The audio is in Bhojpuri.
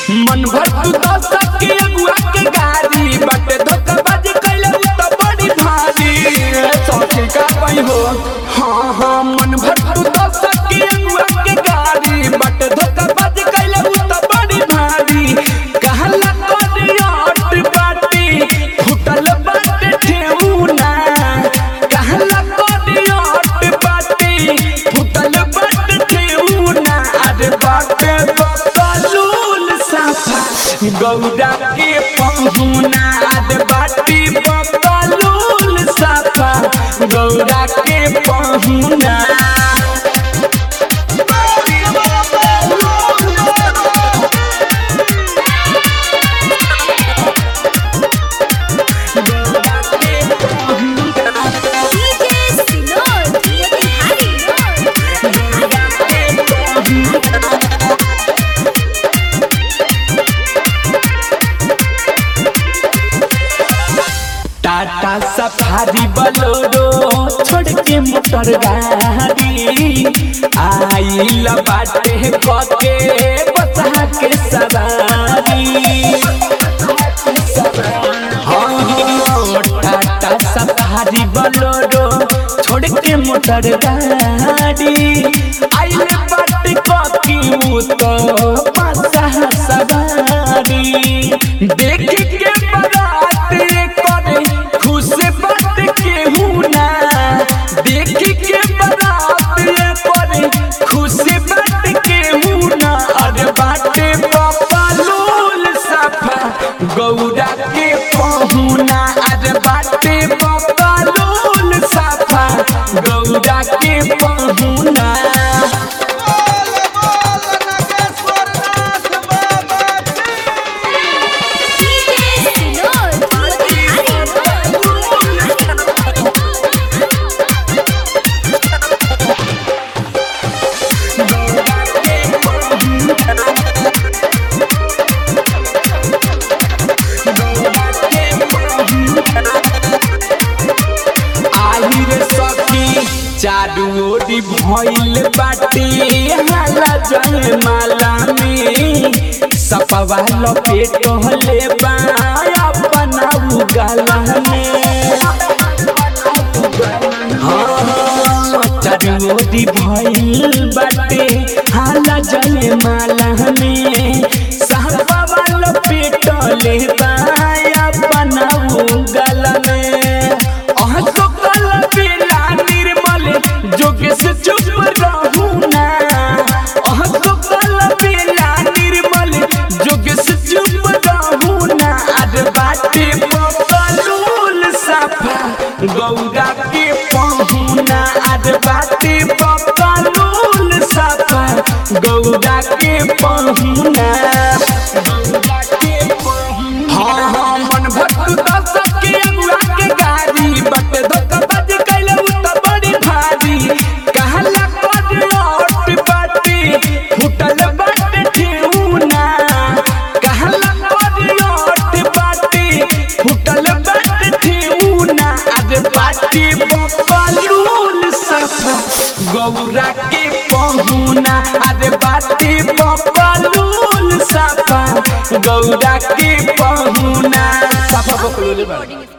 मन भर तू तो सबके अगुआ के गाड़ी बटे धोखाबाजी कैले उ तो बड़ी भारी सौखी का पई हो हाँ हाँ मन भर तू तो सबके अगुआ के गाड़ी बटे धोखाबाजी कैले उ तो बड़ी भारी कहला कोडियाट बाटी फुटल बाटे ठेउना कहला कोडियाट बाटी फुटल बाटे ठेउना अरे बाटे बकलूल साफा गौरा के पहुना अरे बाटी बकलूल साफा गौरा के पहुना गौरा के पहुना डीजे सिनोर मोतिहारी टाटा सफारी बलोरो छोड़ के मोटर गाड़ी आइल बाटे कके बता के सवारी हाँ, टाटा सफारी बलोरो छोड़ के मोटर गाड़ी आइल बाटे ककी उ तो पासा सवारी देख के बारात करे खुश बात केहू ना देख के बारात करे खुश बात केहू ना अरे बाटे पापा लोल साफा गौरा के पहुना अरे बाटे पापा लोल साफा गौरा के पहुना डीजे सिनोर आही रे सखी चारू ओरी भइल बाटे हाला जय माला में सपवा लपेट हले बा अपना उगला में हाँ, चारू ओरी भइल बाटे हाला जय माला में सपवा लपेट ले बा अपना उगला में अह तो कल बेला निर्मल जोगेश चुप रहू ना अह तो कल बेला निर्मल जोगेश चुप रहू ना आज बाटे पकलूल साफा गौरा के पहुना आज बाटे पकलूल साफा गौरा के पहुना गौरा के पहुना हाँ हाँ मन भट्टू तो सबके अगुआ के गाड़ी बट धोखाबाज कैले उ तो बड़ी भारी कहला कोडियाट बाटी फुटल बाटे ठेउना कहला कोडियाट बाटी फुटल बाटे ठेउना आज बाटी बकलूल सफा गौरा के पहुना आज बाटी बकलूल सफा गौरा के पहुना सफा बकलूल बा रिकॉर्डिंग